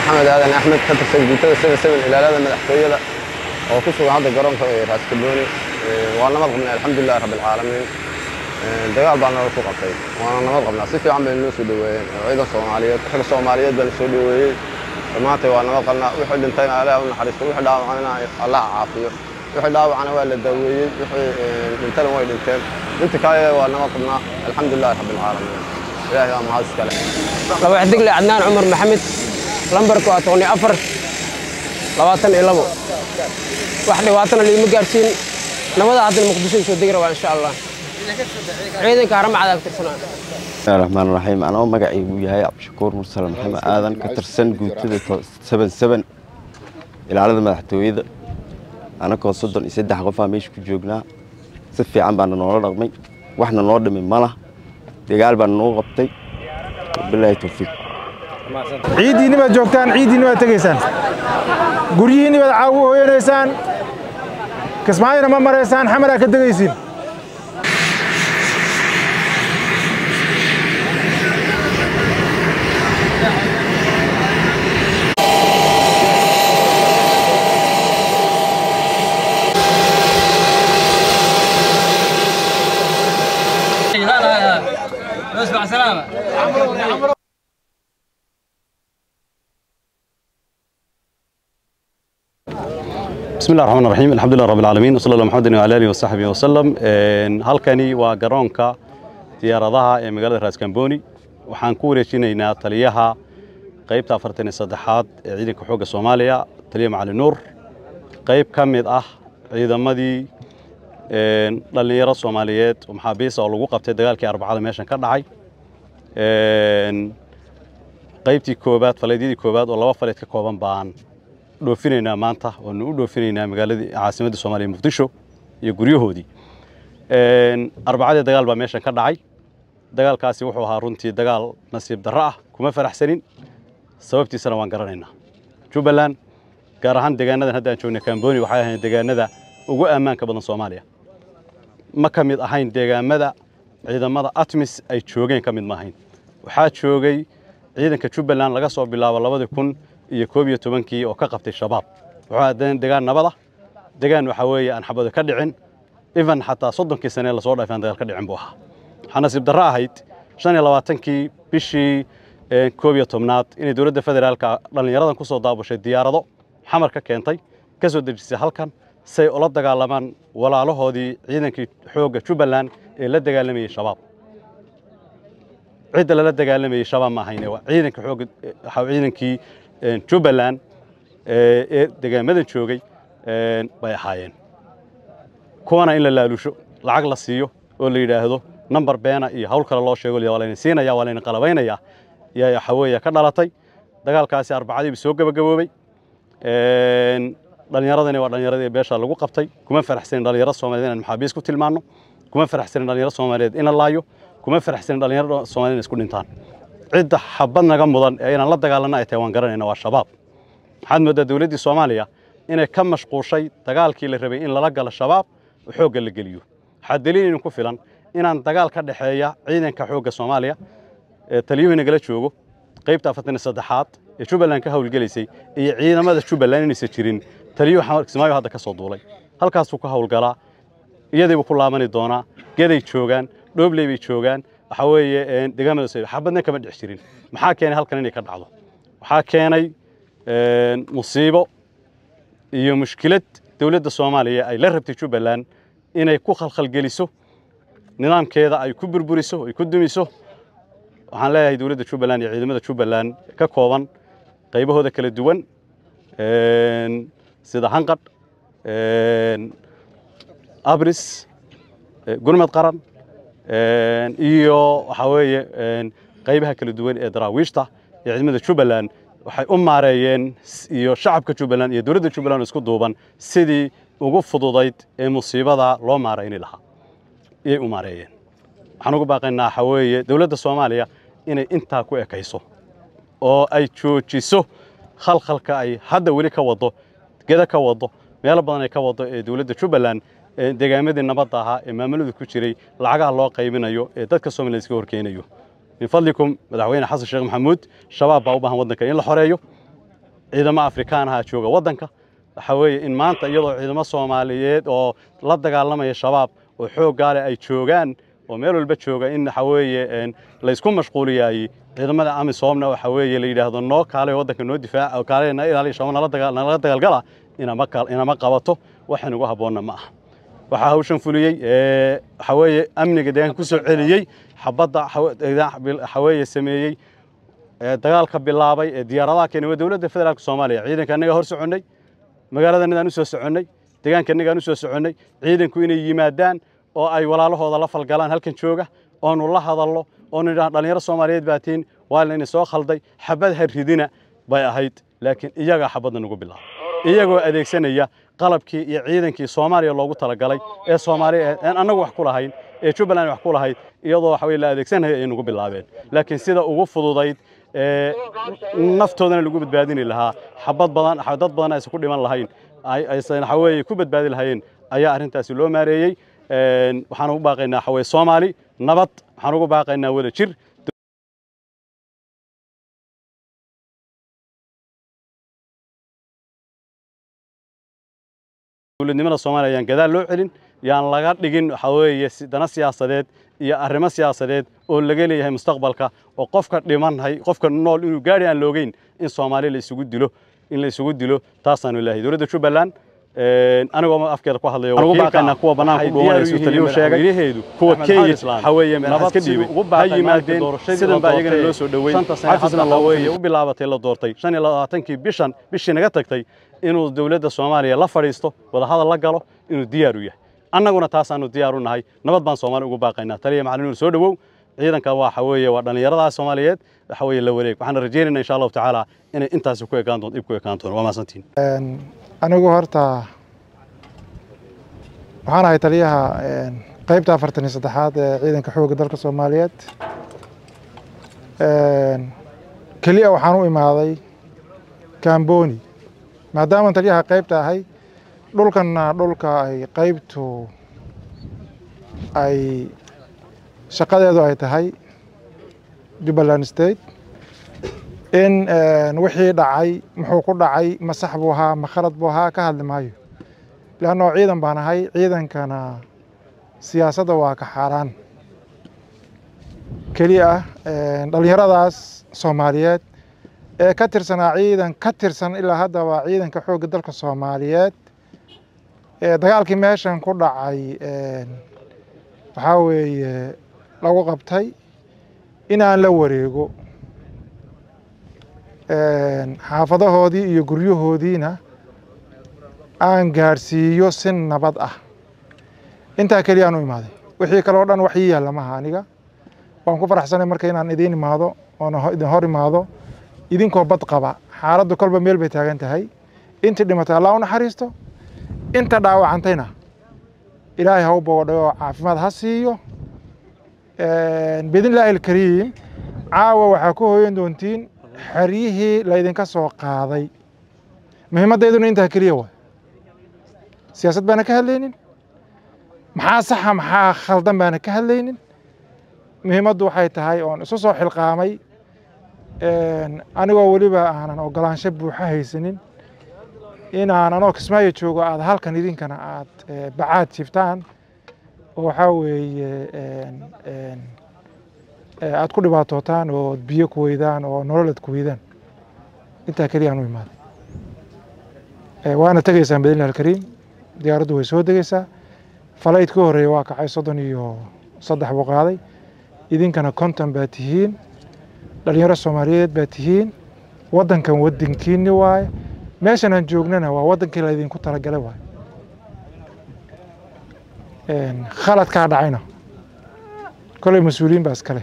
maxamed aadan axmed ka tirsan guutada seben seben ilaalada madaxtooyada oo ku sugan hadda garoonka raaskabooni waa nabad qabnay alxamdulilahi rabbilcaalamiin dagaal baa nala ku qabtay waana nabad qabnaa si fiican bay noo soo dhoweeyeen ciidan soomaaliyeed rag soomaaliyeed baa na soo dhoweeyey dhammaantay waa nabad qabnaa wixii dhintayna allaha u naxariisto wixii dhaawacana allaha caafiyo wixii dhaawacana waa la daaweeyey wixii dhintana way dhinteen inta kale waa nabad qabnaa alxamdulilahi rabbilcaalamiin ilaahay waa mahad iskale laba xidigle cadnaan cumar maxamed lambarku waa toqoni afar labaatan iyo labo wax dhibaatana liima gaarsiin nabada haddana muqdisho soo degi rabaa insha allah ciidanka harama cadaab tirsanaa bismillahi raxmaan raxiim anoo magacaygu yahay cabdishakuur mursal maxamed aadan ka tirsan guutada seben seben ilaalada madaxtooyada anakoo soddon iyo saddex qofaa meesha ku joognaa si fiican baana noola dhaqmay waxna noo dhimi malah dagaal baana noo qabtay wabilaahi towfiiq ciiddiinni baad joogtaan ciiddiinni baad tegaysaan guryihiinni baad caawu hooyanaysaan kismaayona ma maraysaan xamaraa ka degaysiin بسم الله الرحمن الرحيم الحمد لله رب العالمين وصلى الله محمد وعلى اله وصحبه وسلم halkani waa garoonka diyaaradaha ee magaalada Raaskambooni waxaan ku wareejinaynaa taliyaha qaybta 43aad ee ciidanka xoogga Soomaaliya taliya Macali Nuur qayb ka mid ah ciidamadii een dhalinyaro Soomaaliyeed oo maxaabiis oo lagu qabtay dagaalkii arbacada meeshan ka dhacay een qaybtii koobaad faleedyadii koobaad oo laba faleed ka kooban baan dhoofinaynaa maanta waanu u dhoofinaynaa magaaladii caasimadda soomaaliya muqdisho iyo guryahoodii arbacadii dagaal baa meeshan ka dhacay dagaalkaasi wuxuu ahaa runtii dagaal nasiib darro ah kuma faraxsanin sababtiisana waan garanaynaa jubbaland gaar ahaan deegaanadan hadda aan joogna kamboni waxay ahayn deegaanada ugu ammaanka badan soomaaliya ma ka mid ahayn deegaamada ciidamada atmis ay joogeen ka mid ma ahayn waxaa joogay ciidanka jubbaland laga soo bilaabo labadii kun iyo koob iyo tobankii oo ka qabtay shabaab wuxuu ahaa degaan nabada degaan waxaa weeye aan xabado ka dhicin even xataa soddonkii sane lasoo dhaafay aan dagaal ka dhicin buu ahaa waxaa nasiib darro ahayd shan iyo labaatankii bishii koob iyo tobnaad inay dowladda federaalka dhallinyaradan ku soo daabushay diyaarado xamar ka keentay ka soo dejisay halkan say ula dagaalamaan walaalahoodii ciidankii xoogga jubbaland ee la dagaalamayey shabaab cidda lala dagaalamayey shabaab ma ahayne waa ciidanka xoogga ciidankii jubbaland ee degaamadan joogay bay ahaayeen kuwana in la laalusho lacag la siiyo oo la yidhaahdo nambar beena iyo hawl kale loo sheego waa layna siinaya waa layna qalabaynaya yaa waxa weeye ka dhalatay dagaalkaasi arbacadiiba soo gabagaboobay dhallinyaradani waa dhallinyaradii beesha lagu qabtay kuma faraxsanin dhallinyaro soomaaliyeed inaan maxaabiis ku tilmaanno kuma faraxsanin dhallinyaro soomaaliyeed in la laayo kuma faraxsanin dhallinyaro soomaaliyeed in isku dhintaan cidda xabad naga mudan ee inaan la dagaalanno ay tahay waan garanayna waa shabaab waxaad mooddaa dowladdii soomaaliya inay ka mashquushay dagaalkii la rabay in lala galo shabaab oo xoogga la geliyo waxaa daliil idinku filan inaan dagaal ka dhexeeya ciidanka xoogga soomaaliya ee taliyuhu nagala joogo qaybta afartan iyo saddexaad ee jubbaland ka howlgelaysay iyo ciidamada jubbaland inaysan jirin taliyuhu kismaayo hadda ka soo duulay halkaasuu ka howlgalaa iyadiibuu ku laabani doonaa geday joogaan dhoobley bay joogaan waxaa weeye deegaamada xabadna kama dhex jirin maxaa keenay halkan inay ka dhacdo waxaa keenay musiibo iyo mushkilad dowladda soomaaliya ay la rabtay jubbaland inay ku khalkhalgeliso nidaamkeeda ay ku burburiso ay ku dumiso waxaan leeyahay dowladda jubbaland iyo ciidamada jubbaland ka kooban qaybahooda kala duwan sida hanqadh abris gurmad qaran iyo waxaa weeye qaybaha kala duwan ee daraawiishta iyo ciidamada jubbaland waxay u maareeyeen iyo shacabka jubbaland iyo dowladda jubbaland isku duuban sidii ugu fududayd ee musiibada loo maarayni lahaa iyay u maareeyeen waxaan ugu baaqaynaa waxaa weeye dowladda soomaaliya inay intaa ku ekayso oo ay joojiso khalkhalka ay hadda weli ka wado geda ka wado meelo badan ay ka wado ee dowladda jubbaland deegaamadii nabadda ahaa ee maamuladu ku jiray lacagaha loo qaybinayo ee dadka Soomaaliyeed iska horkeenayo min fadlikum madaxweyne xasan sheekh maxamuud shabaab baa u baahan waddanka in la xoreeyo ciidamo afrikaan aha jooga waddanka waxa weeye in maanta iyadoo ciidamo soomaaliyeed oo la dagaalamaya shabaab oo xooggaale ay joogaan oo meel walba jooga in waxa weeye laysku mashquuliyaayey ciidamada amisoomna waxa weeye la yidhaahdo noo kaalay waddanka noo difaaca kaalay na ilaaliya shabaab nala dagaa nala dagaalgala inama inama qabato waxaan ugu habboonna ma aha waxaa hawshan fuliyey waxa weeye amniga deegaanka ku soo celiyey xabadda waxa weeye sameeyey dagaalka bilaabay ee diyaaradaha keenay waa dowladda federaalka soomaaliya ciidanka annaga hor soconnay magaalada annagaan u soo soconnay deegaanka annagaan u soo soconnay ciidanku inay yimaadaan oo ay walaalahooda la falgalaan halkan jooga oonu la hadallo oonu idhaahno dhallinyaro soomaaliyeed baa tiin waa layna soo khalday xabad ha ridina bay ahayd laakiin iyagaa xabadda nagu bilaabay iyagoo adeegsanaya qalabkii iyo ciidankii soomaaliya loogu talagalay ee soomaaliya aan annagu wax ku lahayn ee jubbaland wax ku lahayd iyadoo waxa weye la adeegsanaya ay nagu bilaabeen laakiin sida ugu fududayd ee naftoodana lagu badbaadini lahaa xabad badan dad badan aysan ku dhiman lahayn aysan waxa weeye ku badbaadi lahayeen ayaa arrintaasi loo maareeyey waxaan ugu baaqaynaa waxa weye soomaali nabad waxaan ugu baaqaynaa wada jir dowladnimada soomaaliya ayaan gadaal loo celin yaan laga dhigin waxa weeye dana siyaasadeed iyo arrimo siyaasadeed oo laga leeyahay mustaqbalka oo qofka dhimanhay qofka nool inuu gaari aan loogeyn in soomaali la isugu dilo in la isugu dilo taasaanu ilaahay dowladda jubbaland anigoo afkeeda ku hadlayo ugu baaqaynaa kuwa banaanka dhuumanaysa taliyuu sheegay kuwa kenya waxa weeye meelahaas ka dhiibay ha yimaadeen sidan baa iyagana loo soo dhoweey xafisna waxa weeye u bilaabatay la doortay shan iyo labaatankii bishan bishii naga tagtay inuu dowladda soomaaliya la fadhiisto wadahadal la galo inuu diyaar u yahay annaguna taasaanu diyaar u nahay nabad baan soomaali ugu baaqaynaa taliya macalinuur soo dhowow ciidanka waxa weeye waa dhallinyarada soomaaliyeed waxa weeye la wareeg waxaan rajaynaynaa insha allahu tacaala inay intaasi ku ekaan doonto ib ku ekaan doonto waa mahadsantiin anigu horta waxaan ahay taliyaha qaybta afartan iyo saddexaad ee ciidanka xoogga dalka soomaaliyeed keliya waxaan u imaaday kamboni maadaama taliyaha qaybta ahay dhulkanna dhulka ay qaybtu ay shaqadeedu ay tahay jubbaland state in wixii dhacay muxuu ku dhacay ma sax buu ahaa ma khalad buu ahaa ka hadli maayo leannao ciidan baan ahay ciidankana siyaasadda waa ka xaaraan keliya ah dhallinyaradaas soomaaliyeed ee ka tirsanaa ciidan ka tirsan ilaa haddaba ciidanka xoogga dalka soomaaliyeed ee dagaalkii meeshan ku dhacay waxaa weeye lagu qabtay inaan la wareego xaafadahoodii iyo guryahoodiina aan gaadhsiiyo si nabad ah intaa keliya aan u imaaday wixii kale oo dhan wax ii yaalla maha aniga waan ku faraxsanay marka inaan idiin imaado oona idin hor imaado idinkoo bad qaba xaaladdu kolba meel bay taagan tahay intii dhimatay allah u naxariisto inta dhaawacantayna ilaahay ha u bogodhay oo caafimaad ha siiyo biidnillaahi alkariim caawa waxaa ku hooyan doontiin xeryihii laydinka soo qaaday muhiimmaddayduna intaa keliya waay siyaasad baana ka hadlaynin maxaa saxa maxaa khaldan baana ka hadlaynin muhiimaddu waxay tahay oon isu soo xilqaamay anigoo weliba aanan ogolaansho buuxa haysanin inaan anoo kismaayo joogo aad halkan idinkana aad bacaad jiftaan oo waxaa weeye aad ku dhibaatootaan oo biyo ku weydaan oo nololad ku weydaan intaa keliya aan u imaaday waana tegaysaan bidnillahi alkariim diyaaraddu way soo degeysaa falayd ka horreeya waa kacay soddon iyo saddex buu qaaday idinkana konton baa tihiin dhalinyaro soomaaliyeed baa tihiin waddankan waddankiinni waaye meeshan aan joognana waa waddankii laydinku talagalay waaye khaladkaa dhacayna koley mas-uuliyiin baa iskale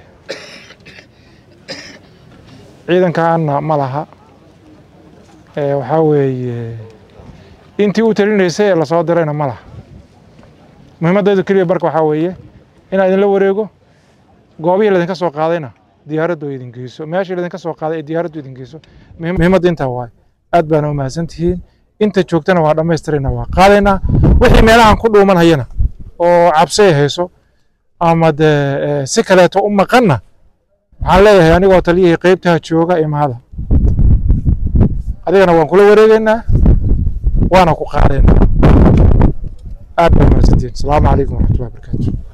ciidankaana ma laha waxaa weeye intii u talinaysay ee lasoo dirayna ma laha muhiimaddeedu keliya barka waxaa weeye inaa idinla wareego goobihii laydinka soo qaadayna diyaaraddu idin geyso meeshii laydinka soo qaaday ee diyaaraddu idin geyso muhiimadda intaa waaye aad baana u mahadsan tihiin inta joogtana waa dhammaystirayna waa qaadaynaa wixii meelahan ku dhuuman hayana oo cabsi ay hayso ama dee si kaleeto u maqanna waxaan leeyahay anigoo taliyihii qeybtaha jooga imaada adigana waan kula wareegeynaa waana ku qaadaynaa aad baa mahadsantihiin asalaamu calaykum waraxmatullahi wabarakaatu